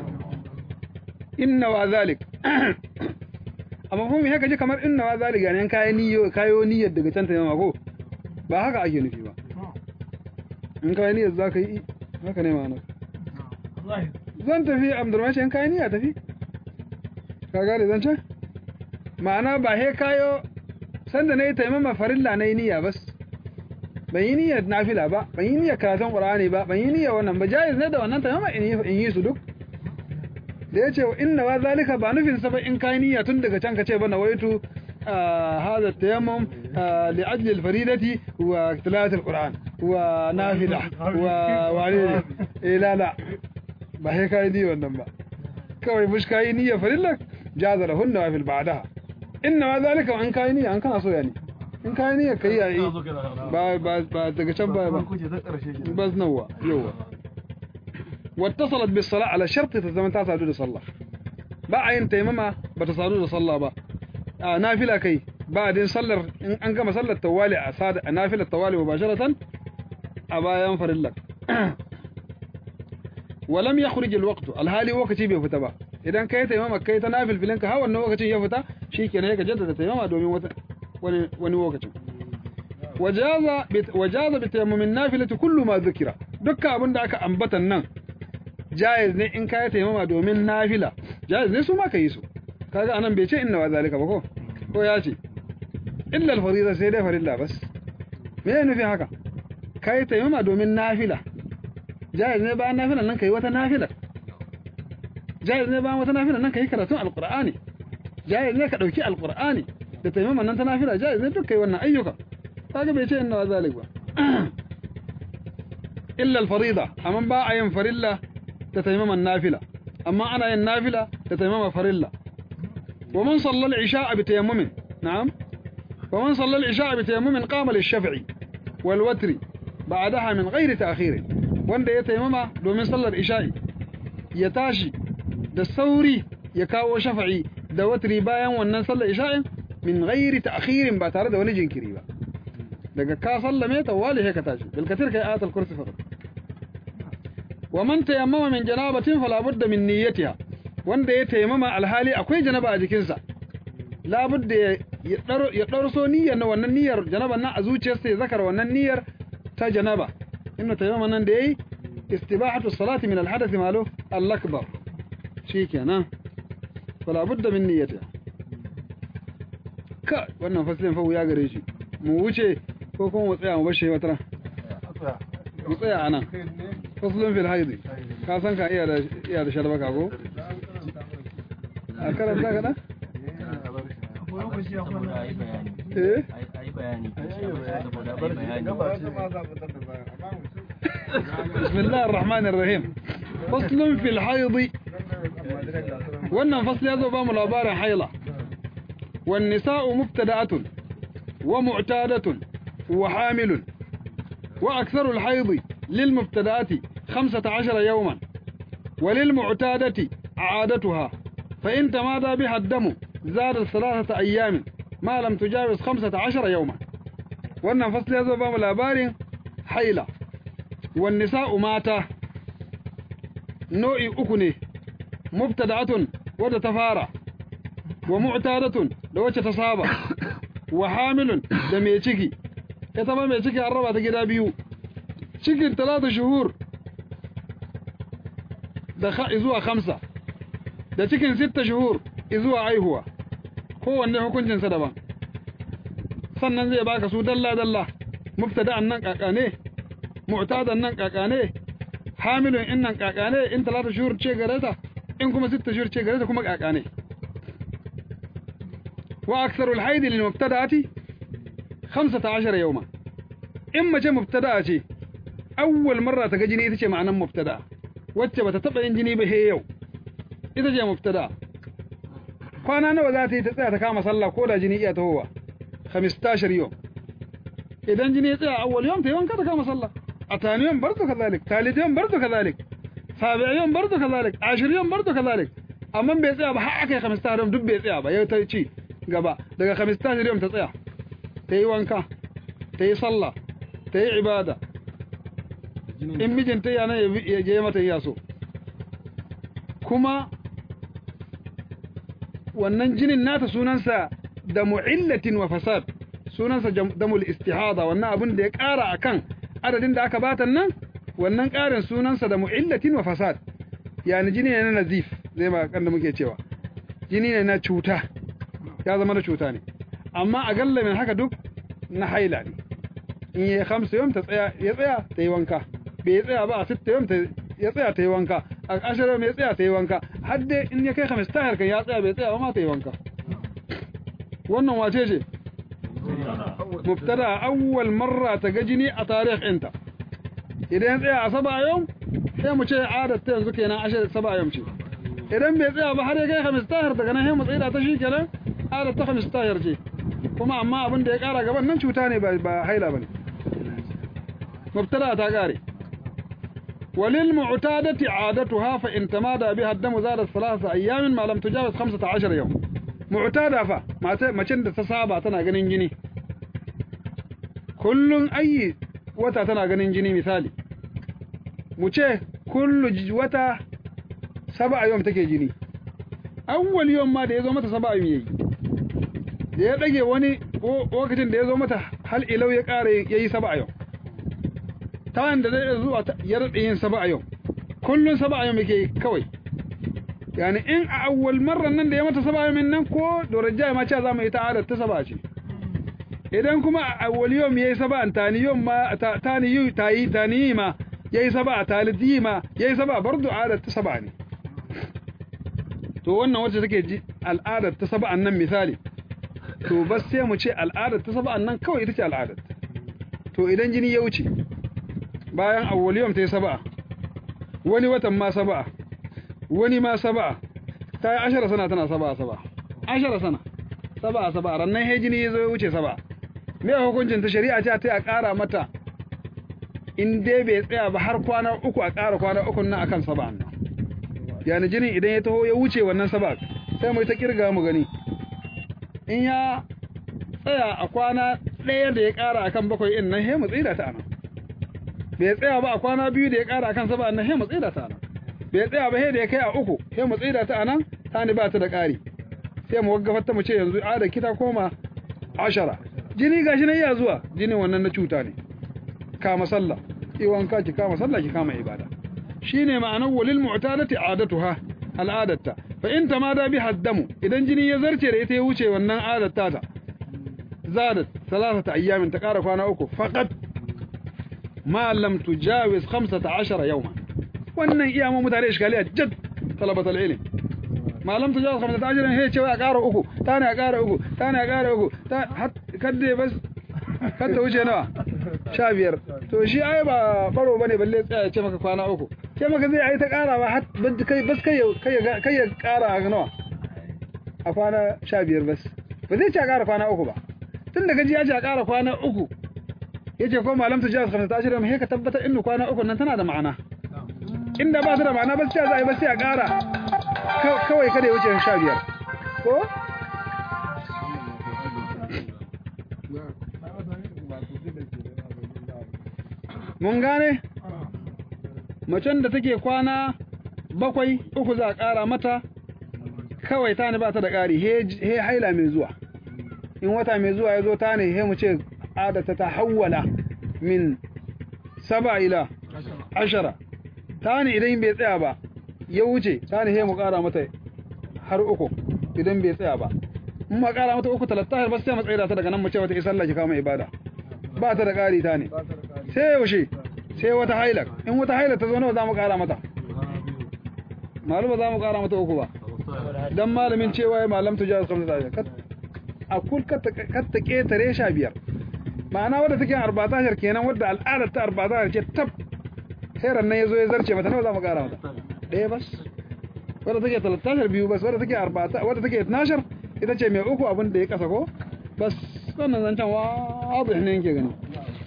inna wa zalik amma kuma haka ji kamar inna wa zalik ne kayi niyyo kayo niyyar daga can taimama ko ba haka ake nufi ba in kayi niyyar za ka yi haka ne ma'anar zan tafi abdurmashi in kayi niyya tafi ka gane zan ce ma'ana ba he kayo sanda na yi taimama farilla na yi niyya bas ban yi niyyar nafila ba ban yi niyyar karatun qur'ani ba ban yi niyyar wannan ba jaiz ne da wannan taimama in yi su duk da ya ce wa inna wa zalika ba nufin sa ba in kai niyya tun daga can ka ce ba nawaitu hada tayammum li ajli al faridati wa tilawat al qur'an wa nafila wa wani eh la la ba sai kai ni wannan ba kawai mush kai niyya farilla jaza lahunna wa fil ba'daha inna wa zalika an kai niyya an kana so yani in kai niyya kai yayi ba ba ba daga can ba ba bas nawa yawa واتصلت بالصلاة على شرط تزمن تسادو صلى با yin taimama bata sadu da sallah ba a nafila kai ba din sallar in an gama sallar tawali a sada a nafilar tawali mubasharatan a bayan farilla walam yakhruj alwaqt alhali waqti bai fita ba idan kai taimama kai ta nafil filin ka ha wannan lokacin ya fita shikenan ka jaddada taimama domin wata wani wani lokacin wajaza wajaza bi tayammumin nafilati kullu ma dhukira dukkan abin da aka ambatan nan jaiz ne in ka taimama domin nafila jaiz ne su ma ka yi su kaga anan bai ce inna wa zalika ba ko ko ya ce illa al-fariida sai dai farilla bas me ne nufi haka kai taimama domin nafila jaiz ne bayan nafila nan kai wata nafila jaiz ne bayan wata nafila nan kai karatun alqur'ani jaiz ne ka dauki alqur'ani da taimama nan ta nafila jaiz ne duk kai wannan ayyuka kaga bai ce inna wa zalika ba illa al-fariida amma ba a yin farilla تتيمم النافلة أما أنا النافلة تتيمم فريلا ومن صلى العشاء بتيمم نعم ومن صلى العشاء بتيمم قام للشفع والوتر بعدها من غير تأخير wanda ya taimama domin sallar isha'i ya tashi da sauri ya kawo shafa'i da watri bayan wannan sallar isha'in min ghairi ta'khirin ba tare da wani jinkiri ba daga ka sallame ta wali sai ka tashi bil katir kai ayatul kursi fa wa man tayammama min janabatin fala budda min niyyatiha wanda ya tayammama alhali akwai janaba a jikinsa la budda ya daro ya darso niyyar na wannan niyyar janaban nan a zuciyarsa ya zakar wannan niyyar ta janaba inna tayammama nan da yayi istibahatu salati min alhadath malu al-akbar shikenan fala budda min niyyatiha ka wannan fasilin fa wuya gare shi mu wuce ko kuma mu tsaya mu bar shi wata ran mu tsaya anan fasilin fil haidi ka san ka iya da iya da sharbaka ko a karanta ka da eh بسم الله الرحمن الرحيم فصل في الحيض wannan fasli ya zo ba mu labarin haila wan nisa'u mubtada'atun wa mu'tadatun wa hamilun wa aktharu al-hayd lil mubtada'ati 15 yawman wa lil mu'tadati 'adatuha fa in tamada biha ad-damu zada thalathata ayyam ma lam tujawiz 15 yawman wannan fasli ya zo ba mu labarin haila wan nisa'u mata nau'i uku ne mubtada'atun wadda ta fara wa mu'tadatun da wacce ta saba wa hamilun da mai ciki ita ma mai ciki an raba ta gida biyu cikin talata shuhur da zuwa khamsa da cikin sitta shuhur zuwa aihuwa kowanne hukuncinsa daban sannan zai baka su dalla dalla mubtada'an nan kakane mu'tadan nan kakane hamilun in nan kakane in talata shuhur ce gare ta in kuma sitta shuhur ce gare ta kuma kakane wa aktharul haid lil mubtada'ati 15 yawma in mace mubtada'a ce awwal marra ta ga jini ita ce ma'anan mubtada'a wacce bata taba yin jini ba he yau ita ce mubtada'a kwana nawa za ta yi ta tsaya ta kama sallah ko da jini iya tahowa 15 yau idan jini ya tsaya awwal yawm ta yi wanka ta kama sallah a يوم برضه كذلك ثالث يوم برضه كذلك سابع يوم برضه كذلك عاشر يوم برضه كذلك amma bai tsaya ba har aka yi 15 yau duk bai tsaya ba yau ta ci gaba daga 15 yau ta tsaya ta yi wanka ta yi sallah ta yi ibada in mijinta yana ya je mata ya so kuma wannan jinin nata sunansa da mu'illatin wa fasad sunansa damul istihada wannan abin da ya ƙara akan adadin da aka bata nan wannan ƙarin sunansa da mu'illatin wa fasad yani jini ne na nazif zai ba kan da muke cewa jini ne na cuta ya zama na cuta ne amma a gallamin haka duk na haila ne in yi hamsa yau ta tsaya ya tsaya ta yi wanka bai tsaya ba a sitta yau ya tsaya ta yi wanka a ashirin ya tsaya ta yi wanka har dai in ya kai hamis tahir kan ya tsaya bai tsaya ba ma ta yi wanka wannan wace ce mubtada awwal marra ta ga jini a tarikh inta idan ya tsaya a saba yau sai mu ce adad ta yanzu kenan ashirin saba yau ce idan bai tsaya ba har ya kai hamis tahir daga nan sai mu tsaya ta shi kenan adad ta hamis tahir ce kuma amma abin da ya kara gaban nan cuta ne ba haila bane mubtada ta kare walil mu'tadati adatuha fa in tamada biha ad-damu zada thalatha ayyamin ma lam tujawaz 15 yawm mu'tada fa macen da ta saba tana ganin jini kullun ayi wata tana ganin jini misali mu ce kullu wata sab'a yawm take jini awwal yawm ma da yazo mata sab'a yawm yayi da ya dage wani lokacin da yazo mata hal ilau ya kare yayi sab'a yawm ta da zai zuwa ya rade yin sab'a yawm kullun sab'a yawm yake kawai yani in a awwal marra nan da ya mata sab'a yawm nan ko dorajja ma ce za mu yi ta'ala ta sab'a ce idan kuma a awwal yawm yayi sab'a tani yawm ma tani yu tayi tani ma yayi sab'a talidi ma yayi sab'a bardu adat ta sab'a ne to wannan wacce take ji al'adar ta sab'an nan misali to bas sai mu ce al'adar ta sab'an nan kawai ita ce al'adar to idan jini ya wuce bayan awwal yawm tayi sab'a wani watan ma sab'a wani ma sab'a ta yi ashara sana tana sab'a sab'a ashara sana sab'a sab'a rannan he jini ya zo ya wuce sab'a me hukuncin ta shari'a ce ta a ƙara mata in dai bai tsaya ba har kwana uku a ƙara kwana uku nan akan sab'a nan yani jinin idan ya taho ya wuce wannan sab'a sai mu ta kirga mu gani in ya tsaya a kwana ɗaya da ya ƙara akan bakwai in nan he mu tsira ta anan bai tsaya ba a kwana biyu da ya ƙara akan saba nan he mu tsira ta anan bai tsaya ba he da ya kai a uku he mu tsira ta anan tani ba ta da ƙari sai mu waggafar ta mu ce yanzu a da kita koma ashara jini gashi nan iya zuwa jinin wannan na cuta ne kama sallah iwanka ki kama sallah ki kama ibada shine ma'anar walil mu'tadati adatuha al'adatta fa in tamada bi haddamu idan jini ya zarce da ita ya wuce wannan adatta ta zadat salasata ayyamin ta kara kwana uku faqat ma lam tujawiz 15 yawma wannan iya mu mutane iskaliya jad talabat al-ilm ma lam tujawiz 15 he cewa a kara uku tana a kara uku tana a kara uku ta kadde bas kadda wuce nawa sha biyar to shi ai ba baro bane balle tsaya ya ce maka kwana uku ce maka zai ai ta kara ba har kai bas kai kai kai ya kara ga nawa a kwana sha biyar bas ba zai ce a kara kwana uku ba tun da gaji ya ce a kara kwana uku ya ce ko malam ta jihar kamar ta shirya mai ka tabbatar inda kwana uku nan tana da ma'ana inda ba ta da ma'ana ba sai za a yi ba sai a kara kawai kada ya wuce sha biyar ko mun gane macen da take kwana bakwai uku za a ƙara mata kawai ta ne ba ta da ƙari he haila mai zuwa in wata mai zuwa ya zo ta ne he mu ce adata ta hawwala min saba ila ashara ta ne idan bai tsaya ba ya wuce ta ne he mu ƙara mata har uku idan bai tsaya ba in ma ƙara mata uku talatta ba sai mu tsaya ta daga nan mu ce wata isalla ki kama ibada ba ta da ƙari ta ne sai yaushe sai wata hailak in wata hailak ta zo nawa za mu kara mata malu ba za mu kara mata uku ba dan malamin cewa ya malam tujaz kamsa ta a kul katta ketare sha biyar ma'ana wadda take arba'atashar kenan wadda al'adar ta arba'atashar ce tab khairan nan yazo ya zarce mata nawa za mu kara mata ɗaya bas wadda take talatashar biyu bas wadda take arba'ata wadda take itnashar ita ce mai uku abin da ya kasa ko bas wannan zancen wa abu ne yake gani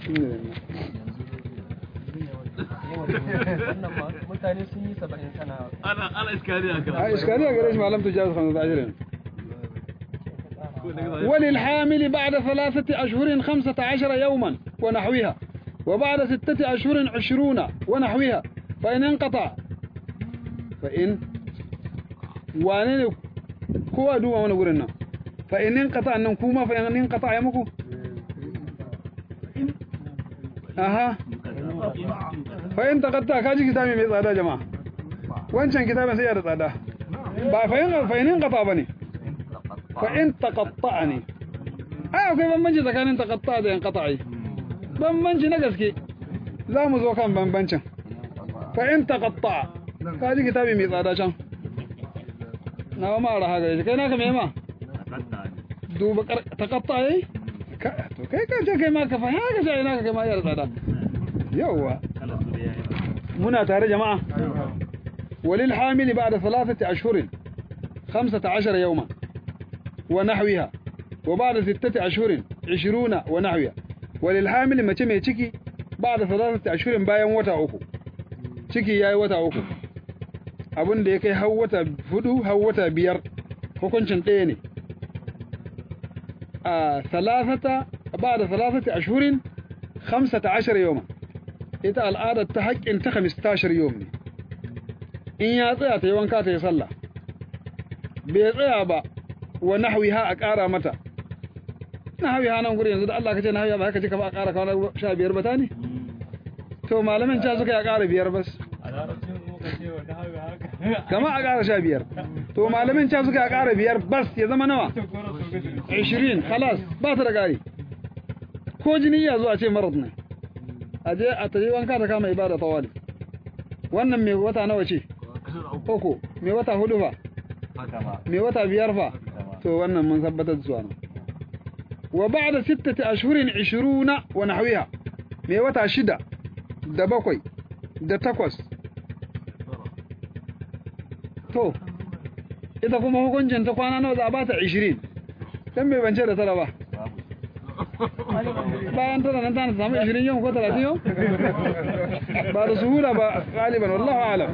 mutane sun yi saba'in sana ana ana iskari a a iskariya gare shi malam tujaz 15 وللحامل بعد ثلاثة أشهر خمسة عشر يوما ونحوها وبعد ستة أشهر عشرون ونحوها فإن انقطع فإن وانين كوا دوا وانا قرنا فإن انقطع أنهم كوما فإن انقطع يمكو أها فإن تقطع كاجي كتابي مي tsada jama'a wancan kitabin sai ya da tsada ba fa'in fa'in qata bane fa'in taqatta ne ai akwai bambanci tsakanin taqatta da yanqata'i bambanci na gaske za mu zo kan bambancin fa'in taqatta kaji kitabi mai tsada can na ma raha gare shi kai naka me ma duba taqatta yayi to kai ka ce kai ma ka fa haka sai naka kai ma ya da tsada yawa muna tare jama'a walil hamili ba'da thalathati ashhurin 15 yawma wa nahwiha wa ba'da sittati ashhurin 20 wa nahwiha walil hamili mace mai ciki ba'da thalathati ashhurin bayan wata uku ciki yayi wata uku abin da ya kai har wata hudu har wata biyar hukuncin ɗaya ne a thalathata ba'da thalathati ashhurin 15 yawma ita al'adar ta haƙƙin ta 15 yau ne in ya tsaya ta yi wanka ta yi sallah bai tsaya ba wa nahwiha a ƙara mata nahwiha nan guri yanzu da Allah ka ce nahwiha ba haka ce ka ba a ƙara kawo sha biyar ba ta ne to malamin ca suka ya ƙara biyar bas kama a ƙara sha biyar to malamin ca suka ya ƙara biyar bas ya zama nawa 20 halas ba ta da ƙari ko jini ya zo a ce marar ne a je a tayi wanka ta kama ibada tawali wannan mai wata nawa ce uku mai wata hudu fa mai wata biyar fa to wannan mun tabbatar da su ana wa ba'da sittati ashhurin 20 wa nahwiha mai wata shida da bakwai da takwas to ita kuma hukuncin ta kwana nawa za a bata 20 dan bai bance da tara ba bayan tana nan tana samu 20 yau ko 30 yau ba da suhula ba galiban wallahu alam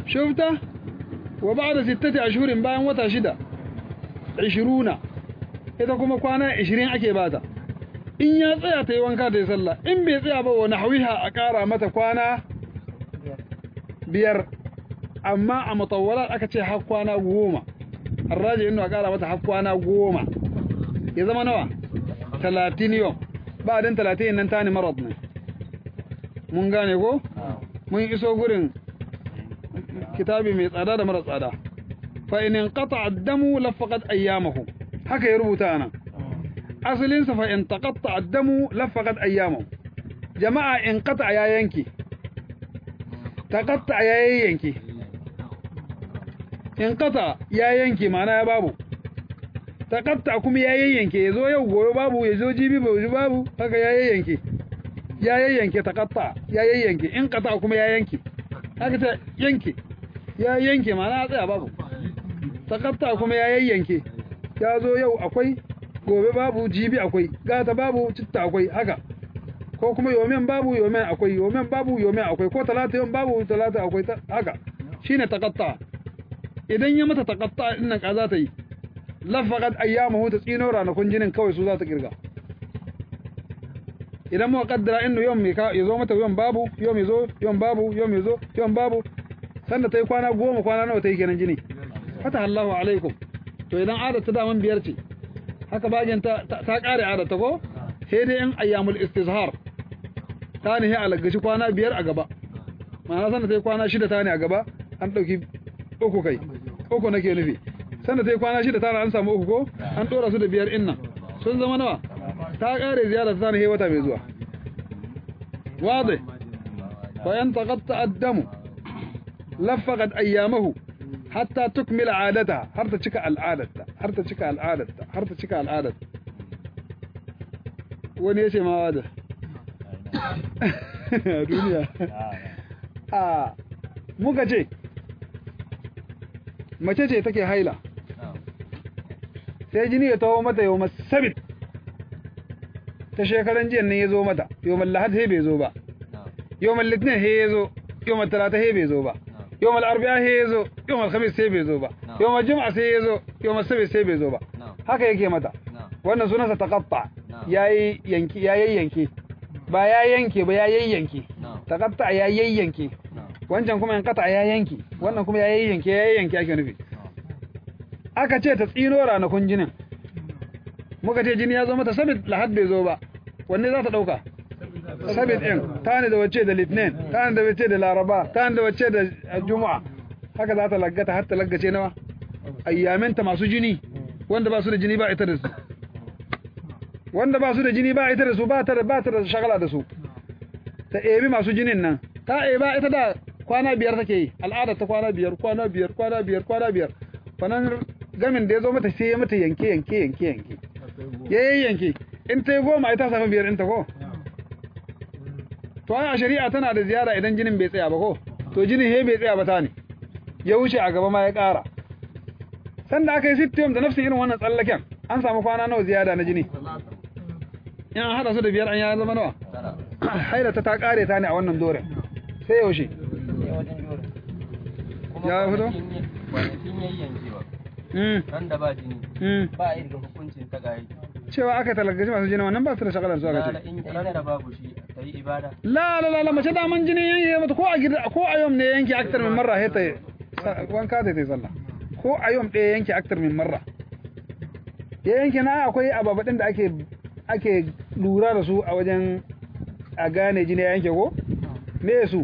shufta wa ba'da sittati ashhurin bayan wata shida 20 ita kuma kwana 20 ake bata in ya tsaya ta yi wanka ta yi sallah in bai tsaya ba wani hawiha a ƙara mata kwana biyar amma a mutawwalat aka ce har kwana goma arraji inda a ƙara mata har kwana goma ya zama nawa talatin yau ba din talatin nan tani marad ne mun gane ko mun iso gurin kitabi mai tsada da mara tsada fa in inqata ad-damu lafaqat ayyamahu haka ya rubuta anan asalin sa fa in taqatta ad-damu lafaqat ayyamahu jama'a in qata ya yanki taqatta ya yanki in qata ya yanki ma'ana ya babu taqatta kuma ya yanke yazo yau goyo babu yazo jibi babu babu haka ya yanke ya yanke taqatta ya yanke in qata kuma ya yanke haka ta yanke ya yanke ma'ana ya tsaya babu taqatta kuma ya yanke ya zo yau akwai gobe babu jibi akwai gata babu citta akwai haka ko kuma yomen babu yomen akwai yomen babu yomen akwai ko talata yom babu talata akwai haka shine taqatta idan ya mata taqatta din nan kaza ta yi lafaqat ayyamuhu ta tsino ranakun jinin kawai su za ta kirga idan mu kaddara innu yom me ka yazo mata yom babu yom yazo yom babu yom yazo yom babu sanda ta yi kwana goma kwana nawa ta yi kenan jini fata Allahu alaikum to idan adar ta daman biyar ce haka bagin ta ta kare adar ta ko sai dai in ayyamul istizhar ta ne a lagashi kwana biyar a gaba ma'ana sanda ta yi kwana shida ta ne a gaba an dauki uku kai uku nake nufi sanda ta yi kwana shida ta an samu uku ko an dora su da biyar inna sun zama nawa ta kare ziyara ta ne wata mai zuwa واضح فإن تقطع الدم لفقت أيامه حتى تكمل عادتها har ta cika al'adarta har ta cika al'adarta har ta cika al'adarta wani yace ma wada duniya a muka ce mace ce take haila sai jini ya taho mata yau masabit ta shekaran jiyan nan ya zo mata yau lahad sai bai zo ba yau litinin sai ya zo yau talata sai bai zo ba yau arba'a sai ya zo yau khamis sai bai zo ba yau juma'a sai ya zo yau sabt sai bai zo ba haka yake mata wannan sunansa taqatta yayi yanki yayi yanki ba ya yanke ba ya yayyanke taqatta ya yayyanke wancan kuma yankata ya yanki wannan kuma ya yayyanke ya yayyanke ake nufi aka ce ta tsino ranakun jinin muka ce jini ya zo mata sabit lahad bai zo ba wanne za ta dauka sabit din ta ne da wacce da litinin ta ne da wacce da laraba ta ne da wacce da juma'a haka za ta laggata har ta laggace nawa ayyaminta masu jini wanda ba su da jini ba ita da su wanda ba su da jini ba ita da su ba ta da ba ta da shagala da su ta ebi masu jinin nan ta eba ita da kwana biyar take yi al'ada ta kwana biyar kwana biyar kwana biyar kwana biyar kwanan gamin da ya zo mata sai ya mata yanke yanke yanke yanke ya yi yanke in ta yi goma ita samu biyar ɗinta ko to a shari'a tana da ziyara idan jinin bai tsaya ba ko to jinin he bai tsaya ba ta ne ya wuce a gaba ma ya ƙara sanda aka yi sittiyom da nafsin irin wannan tsallaken an samu kwana nawa ziyada na jini in an haɗa su da biyar an ya zama nawa haila ta ta ƙare ta ne a wannan doren sai yaushe ya fito kwanakin yayyankewa Mm, ran da ba jini mm. ba a yi daga hukuncin ta gaye cewa aka talagaci masu jini wannan ba su da shagalar su aka ran ce in ran da babu shi ta yi ibada la la la la mace daman jini yanke mata ko a gida ko a yom ne yanke aktar min marra sai ta sa- wanka ta yi sallah ko a yom ɗaya yanke aktar min marra ya yanke na akwai ababaɗin da ake ake lura da su a wajen a gane jini ya yanke ko me su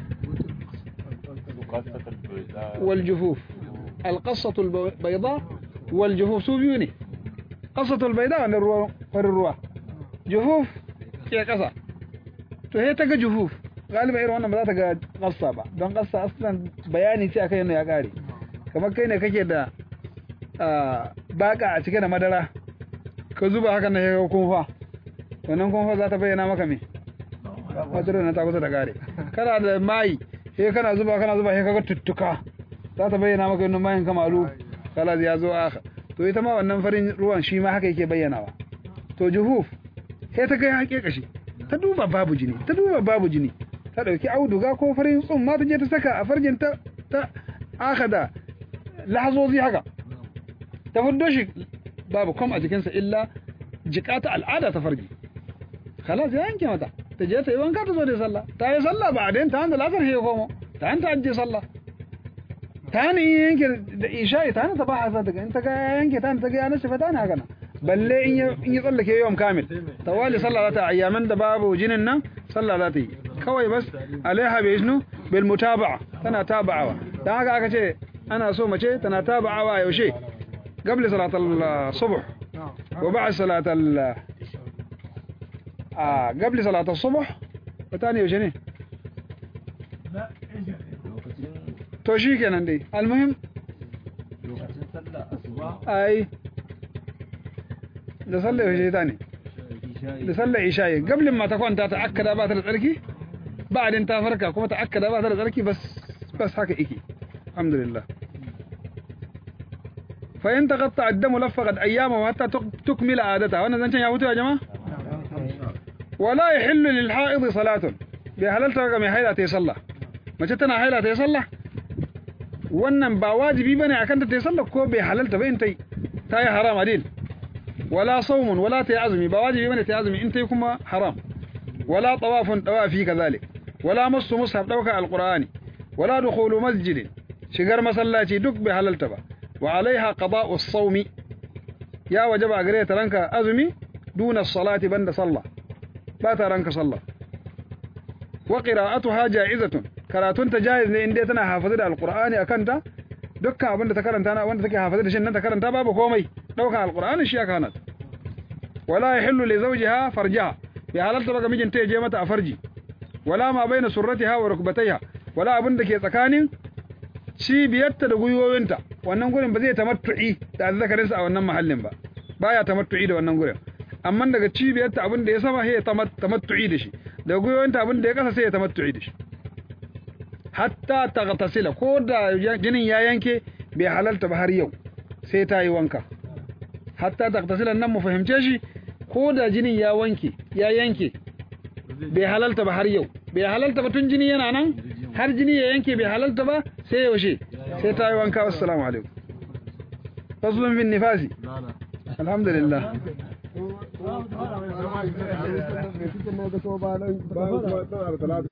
wal jufuf al qassatu al bayda wal jufuf su biyu ne qassatu al bayda wannan ruwan farin ruwa jufuf ke kasa to sai ta ga juhuf galiba irin wannan ba za ta ga ƙasa ba don ƙasa aslan bayani ce akan yana ya ƙare kamar kai ne kake da ah, baka a cike da madara ka zuba haka na ya kunfa wannan kunfa za ta bayyana maka me madarar na ta kusa da ƙare kana da mai sai kana zuba kana zuba sai kaga tuttuka za ta bayyana maka wannan mayin kamalu kala ya zo aka to ita ma wannan farin ruwan shi ma haka yake bayyanawa to juhuf sai ta ga haƙe kashi ta duba babu jini ta duba babu jini ta dauki auduga ko farin tsumma ta je ta saka a farjin ta ta akada lahazozi haka ta fuddo shi babu kom a jikinsa illa jikata al'ada ta farji khalas ya yanke mata ta je ta yi wanka ta zo da sallah ta yi sallah ba a dain ta handa lasar ya komo ta hanta ajiye sallah ta hana in yanke da isha'i ta hana ta ba hasa daga in ta ga ya yanke ta hana ta ga ya nashi fa ta hana haka nan balle in ya in ya tsallake yawan kamil tawali sallah za ta ayyaman da babu jinin nan sallah za ta yi kawai bas alaiha bi isnu bil mutaba'a tana taba'awa dan haka aka ce ana so mace tana taba'awa yaushe قبل صلاة الصبح وبعد صلاة ال آه قبل صلاة الصبح وثاني وشني to shi kenan dai almuhim lokacin sallah asuba ai da sallar yaushe ta ne da sallar isha'i gablin ma ta kwanta ta akkada ba ta da tsarki ba'adin ta farka kuma ta akkada ba ta da tsarki bas bas haka yake alhamdulillah fa in taqatta ad-damu laffaqat ayyama hatta tukmila adata wannan zancen ya mutu ya jama'a wala yahillu lil ha'id salatun bi halalta ga mai haila ta yi sallah mace tana haila ta yi sallah wannan ba wajibi bane akan ta ta yi sallah ko bai halalta ba in ta yi ta yi haram adil wala saumun wala ta yi azumi ba wajibi bane ta yi azumi in ta yi kuma haram wala tawafun tawafi kazalik wala masu mushaf dauka alqur'ani wala dukhulu masjidin shigar masallaci duk bai halalta ba wa alaiha qada'u as-sawmi ya wajaba gare ta ranka azumi duna salati banda sallah ba ta ranka sallah wa qira'atuha ja'izatun karatun ta jaiz ne inda tana hafiza da alqur'ani akanta dukkan abinda ta karanta na wanda take hafiza da shi nan ta karanta babu komai daukan alqur'ani shi aka hana wala yahillu li zawjiha farjaha bi halalta ba ga mijinta ya je mata a farji wala ma baina surratiha wa rukbatayha wala abinda ke tsakanin cibiyarta da gwiwowinta wannan gurin ba zai tamattu'i da azzakarinsa a wannan mahallin ba baya tamattu'i da wannan gurin amma daga cibiyarta abin da ya sama sai ya tamattu'i da shi daga gwiwowinta abin da ya kasa sai ya tamattu'i da shi hatta taghtasila ko da jinin ya yanke bai halalta ba har yau sai ta yi wanka hatta taghtasila nan mu fahimce shi ko da jinin ya wanke ya yanke bai halalta ba har yau bai halalta ba tun jini yana nan har jini ya yanke bai halalta ba sai yaushe sai ta yi wanka assalamu alaikum faslun bin nifasi alhamdulillah bayan kuma ɗan